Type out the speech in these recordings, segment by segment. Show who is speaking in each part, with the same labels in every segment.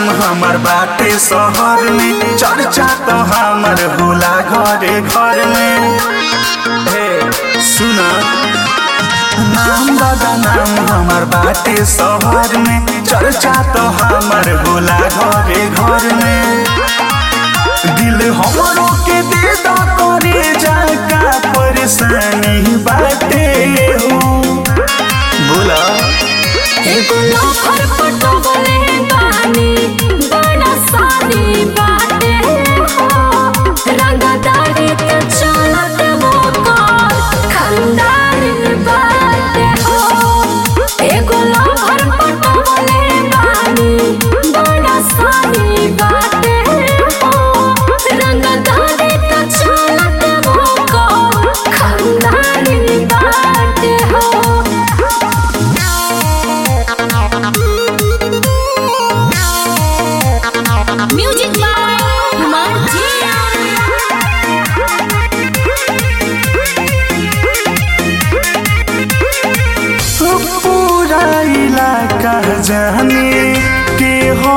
Speaker 1: हमर बाटे शहर में चर्चा तो हमर होला घरे घर में हे सुना नाम दादा नाम हमर बाटे शहर में चर्चा तो हमर होला घरे घर में दिल हमरो के दे दा करे जाका परेशानी बाटे हो बोला
Speaker 2: एगो लोफर पटवले बानी बड़ा सानी बाटे हो रंगदारी के चलत मोकर खंडारी बाटे हो एगो लोफर पटवले बानी बड़ा सानी बाटे हो रंगदारी के चलत मोकर खंडारी बाटे हो Music by Martina.
Speaker 1: पूरा इलाका जाने के हो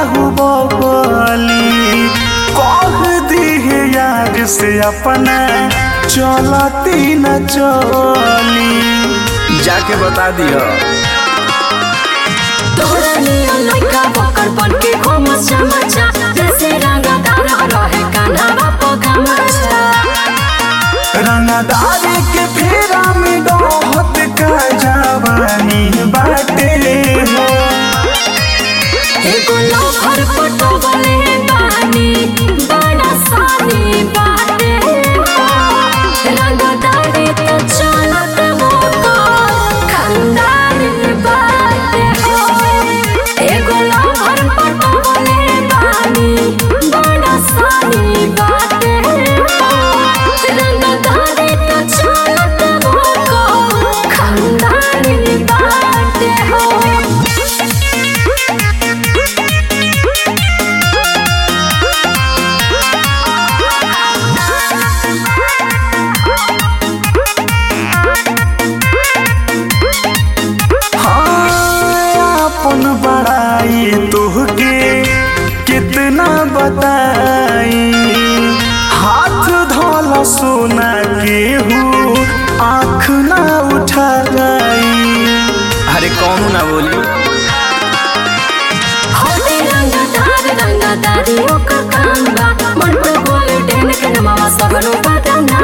Speaker 1: बाहुबली कह दिहे यार से अपना चलती न चली जाके बता दियो
Speaker 2: तोरा नियन लइका बकर बन के घूमस चमचा जैसे रंगदार रहे कान्हा बापो गमछा
Speaker 1: रंगदारी के फेरा में बहुत का जवानी बाटे हो
Speaker 2: एगो लोफर पटवले बानी बड़ा सानी बाटे हो रंगदारी तो चलत मोकर खंडारी बाटे हो एगो लोफर पटवले बानी बड़ा सानी बाटे हो रंगदारी तो चलत मोकर खंडारी बाटे हो
Speaker 1: हाँ, अपन बड़ाई तुहके कितना बताई हाथ धोला सोना केहू आँख ना उठाई अरे कौन ना बोली
Speaker 2: होते रंगदार रंगदारी ओकर काम बा मन पर बोले डेन के नमावा सगरो बदना